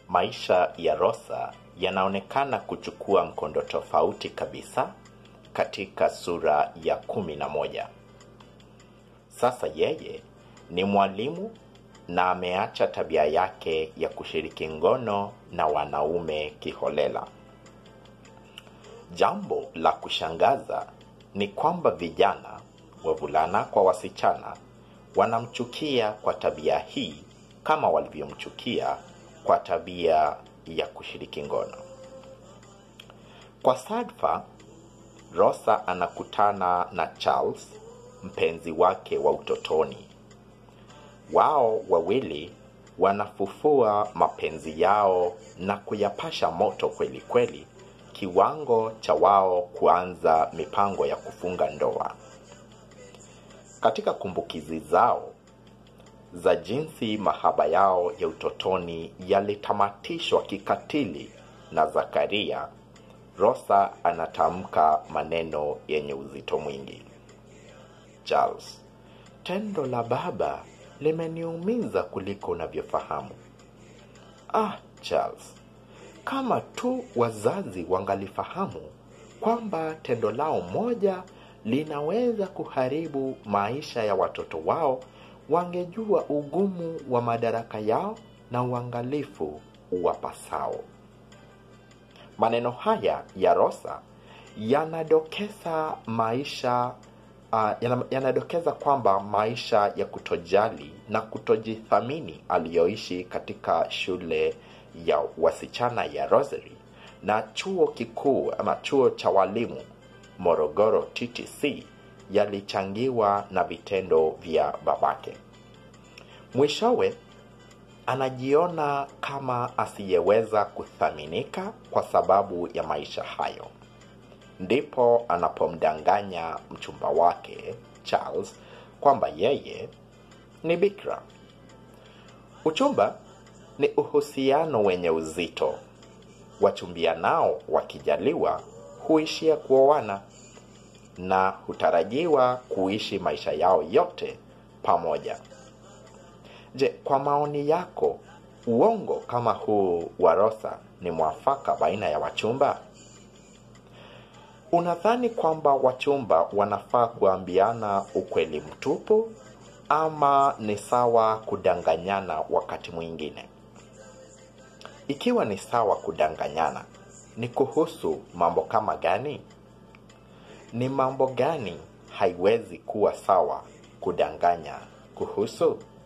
maisha ya Rosa yanaonekana kuchukua mkondo tofauti kabisa katika sura ya kumi na moja. Sasa yeye ni mwalimu na ameacha tabia yake ya kushiriki ngono na wanaume kiholela. Jambo la kushangaza ni kwamba vijana, wavulana kwa wasichana, wanamchukia kwa tabia hii kama walivyomchukia kwa tabia ya kushiriki ngono. Kwa sadfa, Rosa anakutana na Charles, mpenzi wake wa utotoni. Wao wawili wanafufua mapenzi yao na kuyapasha moto kweli kweli, kiwango cha wao kuanza mipango ya kufunga ndoa. Katika kumbukizi zao za jinsi mahaba yao ya utotoni yalitamatishwa kikatili na Zakaria, Rosa anatamka maneno yenye uzito mwingi. Charles, tendo la baba limeniumiza kuliko unavyofahamu. Ah, Charles, kama tu wazazi wangalifahamu kwamba tendo lao moja linaweza kuharibu maisha ya watoto wao, wangejua ugumu wa madaraka yao na uangalifu uwapasao. Maneno haya ya Rosa yanadokeza maisha uh, yana- yanadokeza kwamba maisha ya kutojali na kutojithamini aliyoishi katika shule ya wasichana ya Rosary na chuo kikuu ama chuo cha walimu Morogoro TTC yalichangiwa na vitendo vya babake. Mwishowe anajiona kama asiyeweza kuthaminika kwa sababu ya maisha hayo. Ndipo anapomdanganya mchumba wake Charles kwamba yeye ni bikra. Uchumba ni uhusiano wenye uzito. Wachumbianao wakijaliwa huishia kuoana na hutarajiwa kuishi maisha yao yote pamoja. Je, kwa maoni yako, uongo kama huu wa Rosa ni mwafaka baina ya wachumba? Unadhani kwamba wachumba wanafaa kuambiana ukweli mtupu ama ni sawa kudanganyana wakati mwingine? Ikiwa ni sawa kudanganyana, ni kuhusu mambo kama gani? Ni mambo gani haiwezi kuwa sawa kudanganya kuhusu?